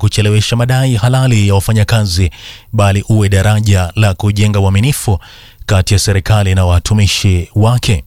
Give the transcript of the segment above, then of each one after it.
kuchelewesha madai halali ya wafanyakazi, bali uwe daraja la kujenga uaminifu kati ya serikali na watumishi wake.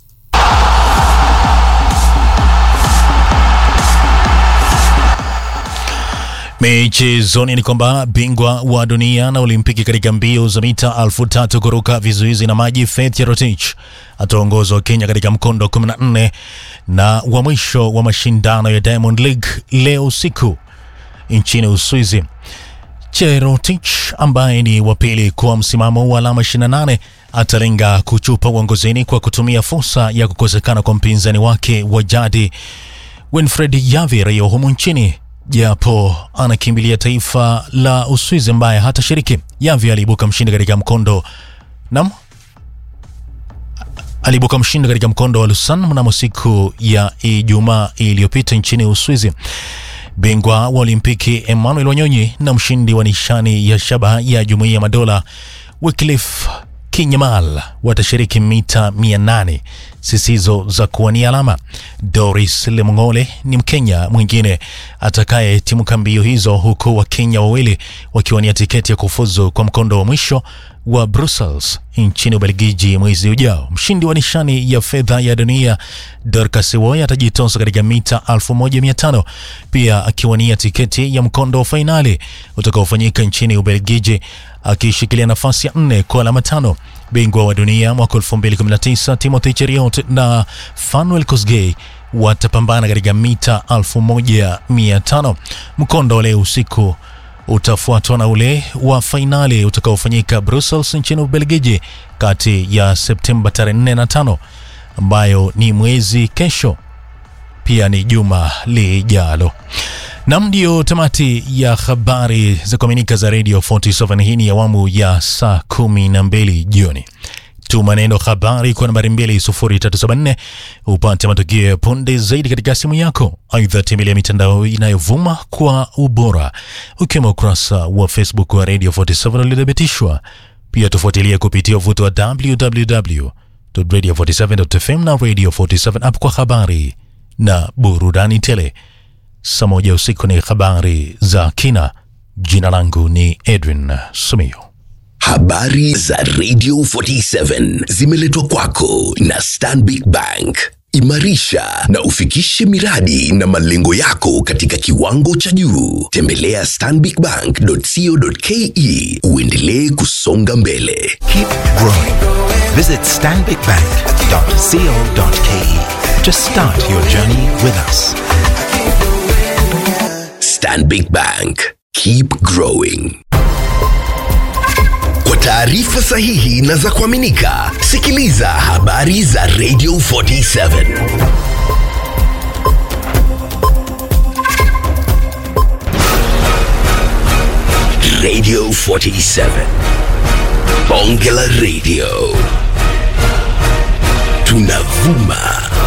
Michezoni ni kwamba bingwa wa dunia na Olimpiki katika mbio za mita elfu tatu kuruka vizuizi na maji Faith Cherotich ataongozwa Kenya katika mkondo 14 na wa mwisho wa mashindano ya Diamond League leo usiku nchini Uswizi. Cherotich ambaye ni wa pili kwa msimamo wa alama 28 atalenga kuchupa uongozini kwa kutumia fursa ya kukosekana kwa mpinzani wake wa jadi Winfred Yavi raia humu nchini japo anakimbilia taifa la Uswizi ambaye hatashiriki. Yavi aliibuka mshindi katika mkondo nam aliibuka mshindi katika mkondo wa Lausanne mnamo siku ya Ijumaa iliyopita nchini Uswizi. Bingwa wa Olimpiki Emmanuel Wanyonyi na mshindi wa nishani ya shaba ya Jumuiya ya Madola Wycliffe Kinyamal watashiriki mita 800 zisizo za kuwania alama. Doris Lemng'ole ni Mkenya mwingine atakayetimuka mbio hizo, huku Wakenya wawili wakiwania tiketi ya kufuzu kwa mkondo wa mwisho wa Brussels nchini Ubelgiji mwezi ujao. Mshindi wa nishani ya fedha ya dunia Dorcas Woy atajitosa katika mita 1500 pia akiwania tiketi ya mkondo wa fainali utakaofanyika nchini Ubelgiji akishikilia nafasi ya nne kwa alama tano. Bingwa wa dunia mwaka 2019 Timothy Cheruiyot na Fanuel Kosgei watapambana katika mita 1500. Mkondo wa leo usiku utafuatwa na ule wa fainali utakaofanyika Brussels nchini Ubelgiji kati ya Septemba tarehe 4 na 5 ambayo ni mwezi kesho, pia ni juma lijalo. Nam, ndio tamati ya habari za kuaminika za Radio 47. Hii ni awamu ya saa kumi na mbili jioni. Tuma neno habari kwa nambari 20374 upate matukio ya punde zaidi katika simu yako. Aidha, tembelea mitandao inayovuma kwa ubora ukiwemo ukurasa wa Facebook wa Radio 47 uliothibitishwa. Pia tufuatilie kupitia uvuto wa www.radio47.fm na Radio 47 app kwa habari na burudani tele. Saa moja usiku ni habari za kina. Jina langu ni Edwin Sumio. Habari za Radio 47 zimeletwa kwako na Stanbic Bank. Imarisha na ufikishe miradi na malengo yako katika kiwango cha juu. Tembelea stanbicbank.co.ke uendelee kusonga mbele. Keep growing. Visit stanbicbank.co.ke to start your journey with us. Stanbic Bank. Keep growing. Kwa taarifa sahihi na za kuaminika, sikiliza habari za Radio 47. Radio 47. Bonge la Radio. Tunavuma